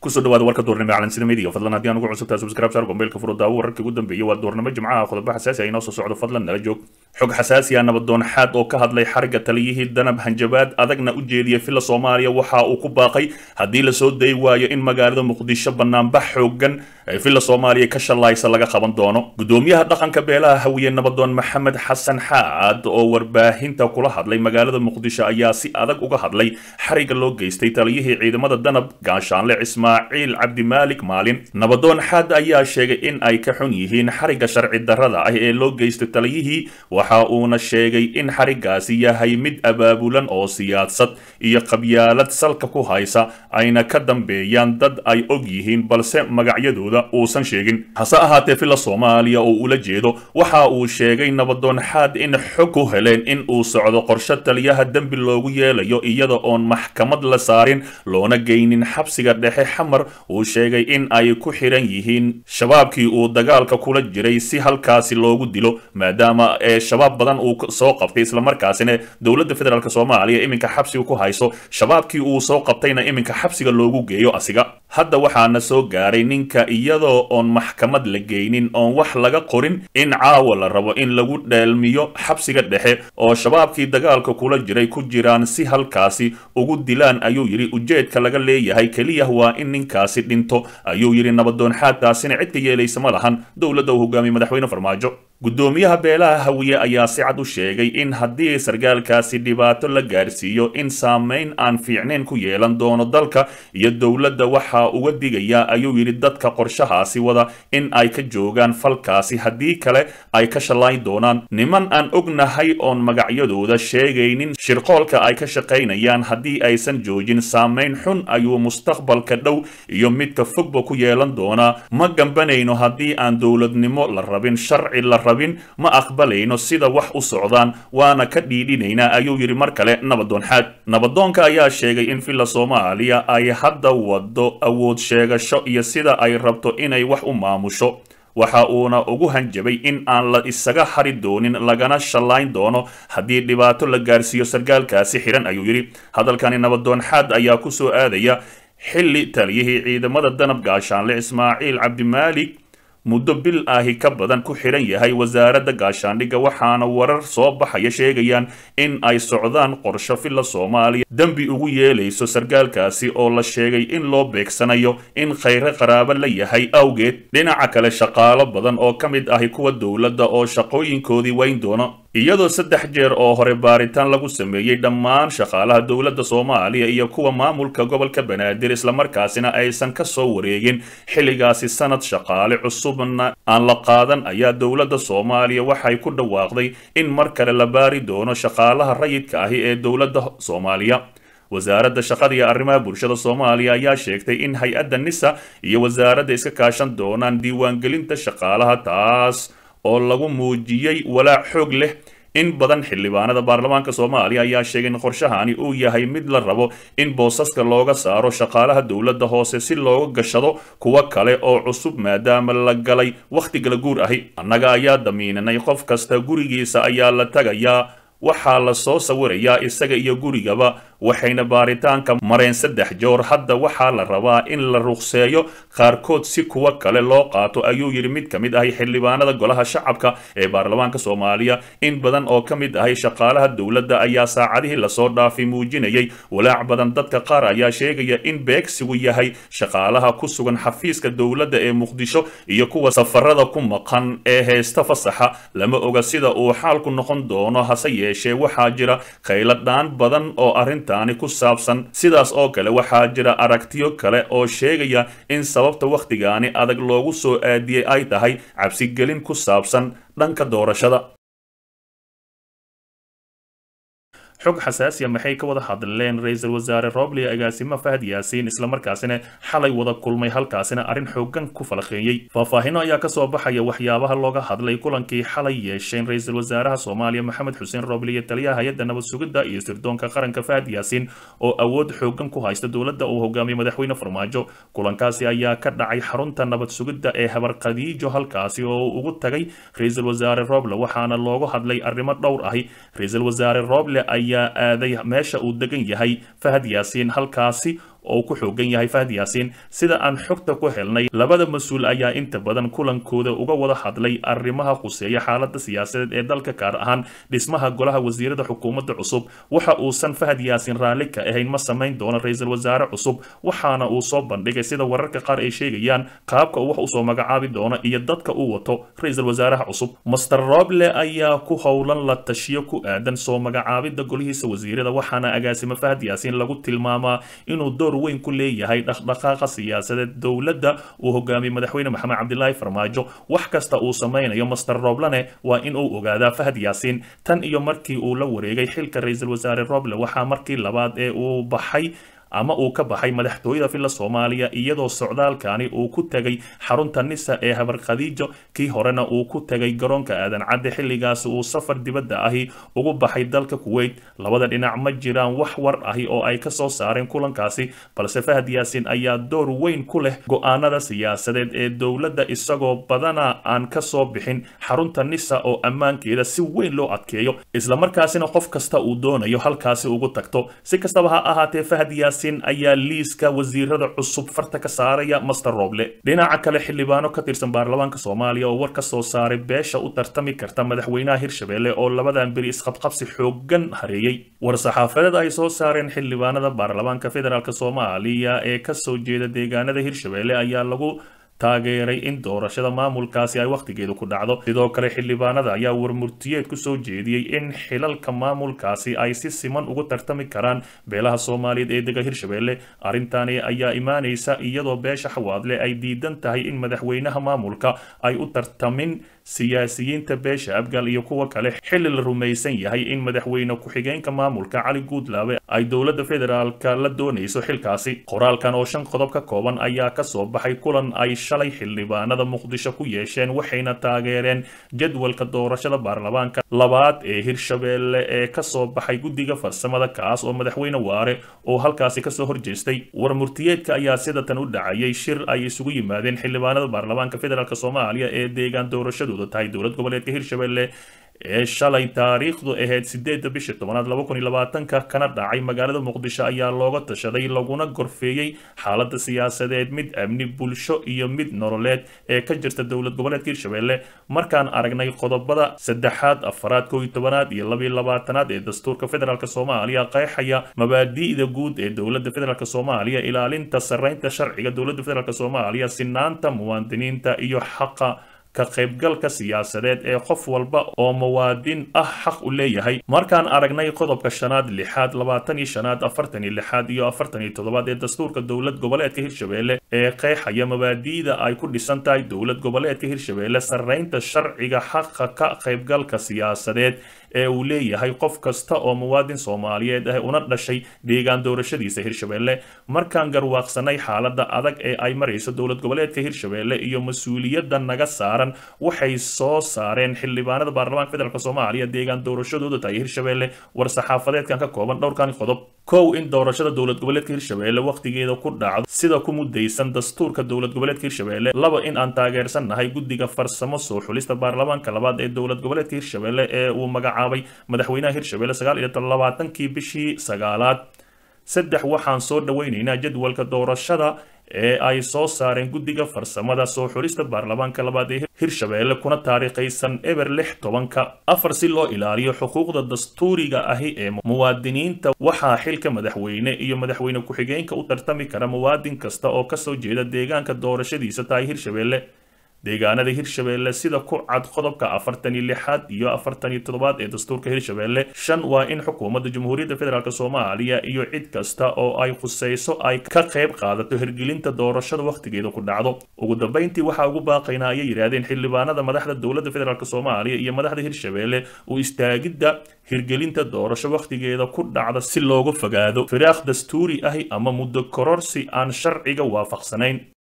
kusoo dhawaada warka duurnimo calansida media fadlan haddii aan ugu cusubtaa subscribe saar gombeelka furo daawo wararkii ugu dambeeyay waa duurnimo jimcaha qodobo xasaasi ah inoo soo socdo fadlan nala joog xog xasaasi ah nabadoon xaad oo ka hadlay xariga taliyihii danab hanjabaad adagna u jeediyay filla soomaaliya waxa uu ku baaqay haddii lasoo dayi waayo in magaalada muqdisho banaanbax xoogan ay filla soomaaliya ka shalaysa laga qaban doono gudoomiyaha dhaqanka beelaha hawiye nabadoon maxamed xasan xaad oo warbaahinta kula hadlay magaalada muqdisho ayaa si adag uga hadlay xariga loo geystay taliyihii ciidamada danab gaashaanle ismaaciil cabdimaalik maalin nabadoon xaad ayaa sheegay in ay ka xun yihiin xariga sharci darrada ah ee loo geystay taliyihii waxa uuna sheegay in xarigaasi yahay mid abaabulan oo siyaasad iyo qabyaalad salka ku haysa ayna ka dambeeyaan dad ay og yihiin balse magacyadooda uusan sheegin hase ahaatee filla soomaaliya oo ula jeedo waxa uu sheegay nabadoon xaad in xog ku heleen in uu socdo qorshe taliyaha dembi loogu yeelayo iyada oon maxkamad la saarin loona geynin xabsiga dhexe xamar uu sheegay in ay ku xiran yihiin shabaabkii uu dagaalka kula jiray si halkaasi loogu dilo maadaama ee shabaab badan uu soo qabtay islamarkaasina dowladda federaalk soomaaliya iminka xabsiga ku hayso shabaabkii uu soo qabtayna iminka xabsiga loogu geeyo asiga hadda waxaana soo gaaray ninka iyadoo oon maxkamad la geynin oon wax laga qorin in caawa la rabo in lagu dheelmiyo xabsiga dhexe oo shabaabkii dagaalka kula jiray ku jiraan si halkaasi ugu dilaan ayuu yidhi ujeedka laga leeyahay keliya waa in ninkaasi dhinto ayuu yidhi nabadoon xaadtaasina cid ka yeelaysa ma lahan dowladda uu hogaamiyey madaxweyne farmaajo gudoomiyaha beelaha hawiye ayaa si cad u sheegay in haddii sargaalkaasi dhibaato la gaarsiiyo in saameyn aan fiicnayn ku yeelan doono dalka iyo dowladda waxaa uga digayaa ayuu yidhi dadka qorshahaasi wada in ay ka joogaan falkaasi haddii kale ay ka shallayn doonaan niman aan ognahay oon magacyadooda sheegaynin shirqoolka ay ka shaqaynayaan haddii aysan joojin saameyn xun ayuu mustaqbalka dhow iyo midka fogba ku yeelan doonaa ma gambanayno haddii aan dowladnimo la rabin sharci la rabin ma aqbalayno sida wax u socdaan waana ka dhiidhinaynaa ayuu yidhi mar kale nabadoon xaad nabadoonka ayaa sheegay in filla soomaaliya ay hadda wado awood sheegasho iyo sida ay rabto inay wax u maamusho waxa uuna ugu hanjabay in aan la isaga hari doonin lagana shallayn doono haddii dhibaato la gaarsiiyo sargaalkaasi xidhan ayuu yidhi hadalkani nabadoon xaad ayaa ku soo aadaya xilli taliyihii ciidamada danab gaashaanle ismaaciil cabdimaalik muddo bil ahi ka badan ku xidhan yahay wasaaradda gaashaandhigga waxaana warar soo baxaya sheegayaan in ay socdaan qorsho filla soomaaliya dembi ugu yeelayso sargaalkaasi oo la sheegay in loo beegsanayo in khayre qaraabo la yahay awgeed dhinaca kale shaqaalo badan oo ka mid ahi kuwa dowladda oo shaqooyinkoodii weyn doono iyadoo saddex jeer oo hore baaritaan lagu sameeyey dhammaan shaqaalaha dowladda soomaaliya iyo kuwa maamulka gobolka banaadir islamarkaasina aysan ka soo wareegin xilligaasi sanad shaqaale cusubna aan la qaadan ayaa dowladda soomaaliya waxay ku dhawaaqday in mar kale la baari doono shaqaalaha rayidka ahi ee dowladda soomaaliya wasaaradda shaqada iyo arrimaha bulshada soomaaliya ayaa sheegtay in hay-adda nisa iyo wasaaradda iska kaashan doonaan diiwaangelinta shaqaalaha taas oo lagu muujiyey walaac xoog leh in badan xildhibaanada baarlamaanka soomaaliya ayaa sheegay in qorshahani uu yahay mid la rabo in boosaska looga saaro shaqaalaha dowladda hoose si looga gashado kuwo kale oo cusub maadaama la galay wakhti kala guur ahi annaga ayaa damiinanay qof kasta gurigiisa ayaa la tagayaa waxaa la soo sawirayaa isaga iyo gurigaba waxayna baaritaanka mareen saddex joor hadda waxaa la rabaa in la ruqseeyo qaarkood si kuwa kale loo qaato ayuu yidhi mid ka mid ahay xildhibaanada golaha shacabka ee baarlamaanka soomaaliya in badan oo ka mid ahay shaqaalaha dowladda ayaa saacadihii lasoo dhaafay muujinayay walaac badan dadka qaar ayaa sheegaya in beegsigu yahay shaqaalaha ku sugan xafiiska dowladda ee muqdisho iyo kuwa safarada ku maqan ee heesta fasaxa lama oga sida uu xaalku noqon doono hase yeeshee waxaa jira khayladhaan badan oo arrinta ku saabsan sidaas oo kale waxaa jira aragtiyo kale oo sheegaya in sababta wakhtigaani adag loogu soo aadiyey ay tahay cabsigelin ku saabsan dhanka doorashada xog xasaasiya maxay ka wada hadleen ra-iisul wasaare roble agaasimo fahad yaasiin islamarkaasina xalay wada kulmay halkaasina arrin xoogan ku falaqeeyey faahfaahino ayaa kasoo baxaya waxyaabaha looga hadlay kulankii xalay yeesheen ra-iisul wasaaraha soomaaliya maxamed xuseen roble iyo taliyaha hay-adda nabad sugidda iyo sirdoonka qaranka fahad yaasiin oo awood xoogan ku haysta dowladda uu hogaamiyey madaxweyne farmaajo kulankaasi ayaa ka dhacay xarunta nabad sugidda ee habar khadiijo halkaasi oo uu ugu tagay ra-iisul wasaare roble waxaana loogu hadlay arrimo dhowr ahi ra-iisul wasaare roble ayaa aaday meesha uu degan yahay fahad yaasiin halkaasi oo ku xoogan yahay fahad yaasiin sida aan xogta ku helnay labada mas-uul ayaa inta badan kulankooda uga wada hadlay arrimaha khuseeya xaalada siyaasadeed ee dalka gaar ahaan dhismaha golaha wasiirada xukuumadda cusub waxa uusan fahad yaasiin raalli ka ahayn ma samayn doono ra-iisul wasaare cusub waxaana uu soo bandhigay sida wararka qaar ay sheegayaan qaabka uu wax usoo magacaabi doono iyo dadka uu wato ra-iisul wasaaraha cusub master roble ayaa ku howlan la tashiyo ku aadan soo magacaabida golihiisa wasiirada waxaana agaasimo fahad yaasiin lagu tilmaamaa inuu door weyn ku leeyahay dhaqdhaqaaqa siyaasadeed dowladda uu hogaamiyey madaxweyne maxamed cabdilaahi farmaajo wax kasta uu samaynayo master roblene waa in uu ogaadaa fahad yaasiin tan iyo markii uu la wareegay xilka ra-iisul wasaare roble waxaa markii labaad ee uu baxay ama uu ka baxay madaxtooyada villa soomaaliya iyadoo socdaalkani uu ku tegay xarunta nisa ee habar khadiijo kii horena uu ku tegay garoonka aadan cadde xilligaasi uu safar dibadda ahi ugu baxay dalka kuweyt labada dhinac ma jiraan wax war ahi oo ay ka soo saareen kulankaasi balse fahad yaasiin ayaa door weyn ku leh go-aanada siyaasadeed ee dowladda isagoo badana aan ka soo bixin xarunta nisa oo ammaankeeda si weyn loo adkeeyo islamarkaasina qof kasta uu doonayo halkaasi ugu tagto si kastaba ha ahaatee fahad yaasiin ayaa liiska wasiirada cusub farta ka saaraya master roble dhinaca kale xildhibaano ka tirsan baarlamaanka soomaaliya oo war ka soo saaray beesha u tartami karta madaxweynaha hirshabelle oo labadan beri isqabqabsi xoogan hareeyey war-saxaafadeed ay soo saareen xildhibaanada baarlamaanka federaalk soomaaliya ee kasoo jeeda deegaanada hirshabelle ayaa lagu taageeray in doorashada maamulkaasi ay wakhtigeedu ku dhacdo sidoo kale xildhibaanada ayaa warmurtiyeed ku soo jeediyey in xilalka maamulkaasi ay si siman ugu tartami karaan beelaha soomaaliyeed ee dega hirshabelle arrintani ayaa imaanaysa iyadoo beesha xawaadle ay diidan tahay in madaxweynaha maamulka ay u tartamin siyaasiyiinta beesha abgal iyo kuwa kale xilli la rumaysan yahay in madaxweyne ku-xigeenka maamulka cali guudlaabe ay dowladda federaalka la doonayso xilkaasi qoraalkan oo shan qodob ka kooban ayaa kasoo baxay kulan ay shalay xildhibaanada muqdisho ku yeesheen waxayna taageereen jadwalka doorashada baarlamaanka labaad ee hirshabelle ee kasoo baxay guddiga farsamada kaas oo madaxweyne waare oo halkaasi kasoo horjeestay warmurtiyeedka ayaa sidatan u dhacayay shir ay isugu yimaadeen xildhibaanada baarlamaanka federaalk soomaaliya ee deegaan doorashadooda tahay dowlad goboleedka hirshabelle ee shalay taariikhdu ahayd sideedda bisha tobanaad laba kun iyo labaatanka kana dhacay magaalada muqdisho ayaa looga tashaday laguna gorfeeyey xaalada siyaasadeed mid amni bulsho iyo mid nololeed ee ka jirta dowlad goboleedka hirshabelle markaan aragnay qodobada saddexaad afaraad koo iyo tobanaad iyo labiyo labaatanaad ee dastuurka federaalk soomaaliya qeexaya mabaadi'da guud ee dowladda federaalk soomaaliya ilaalinta sarreynta sharciga dowladda federaalk soomaaliya sinaanta muwaadiniinta iyo xaqa ka qaybgalka siyaasadeed ee qof walba oo muwaadin ah xaq u leeyahay markaan aragnay qodobka shanaad lixaad labaatan iyo shanaad afartan iyo lixaad iyo afartan iyo toddobaad ee dastuurka dowlad goboleedka hirshabelle ee qeexaya mabaadi'da ay ku dhisan tahay dowlad goboleedka hirshabelle sarreynta sharciga xaqa ka qaybgalka siyaasadeed ee uu leeyahay qof kasta oo muwaadin soomaaliyeed ah una dhashay deegaan doorashadiisa hirshabelle markaan garwaaqsanay xaalada adag ee ay marayso dowlad goboleedka hirshabelle iyo mas-uuliyadda naga saaran waxay soo saareen xildhibaanada baarlamaanka federaalk soomaaliya deegaan doorashadooda tahay hirshabelle war-saxaafadeedkan ka kooban dhowrkan qodob kow in doorashada dowlad goboleedka hirshabelle wakhtigeeda ku dhacdo sida ku mudaysan dastuurka dowlad goboleedka hirshabelle laba in aan taageersannahay guddiga farsamo soo xulista baarlamaanka labaad ee dowlad goboleedka hirshabelle ee uu magacaabay madaxweynaha hirshabelle sagaal iyo labaatankii bishii sagaalaad saddex waxaan soo dhoweynaynaa jadwalka doorashada ee ay soo saareen guddiga farsamada soo xulista baarlamaanka labaad ee hirshabelle kuna taariikhaysan eber lix tobanka afar si loo ilaaliyo xuquuqda dastuuriga ahi ee muwaadiniinta waxaa xilka madaxweyne iyo madaxweyne ku-xigeenka u tartami kara muwaadin kasta oo kasoo jeeda deegaanka doorashadiisa tahay hirshabelle deegaanada hirshabelle sida ku cad qodobka afartan iyo lixaad iyo afartan iyo toddobaad ee dastuurka hirshabelle shan waa in xukuumadda jamhuuriyadda federaalk soomaaliya iyo cid kasta oo ay khusayso ay ka qayb qaadato hirgelinta doorashada wakhtigeeda ku dhacdo ugu dambeyntii waxaa ugu baaqaynaa ayay yidhaahdeen xildhibaanada madaxda dowladda federaalk soomaaliya iyo madaxda hirshabelle u istaagidda hirgelinta doorasho wakhtigeeda ku dhacda si looga fogaado firaaq dastuuri ahi ama muddo kororsi aan sharciga waafaqsanayn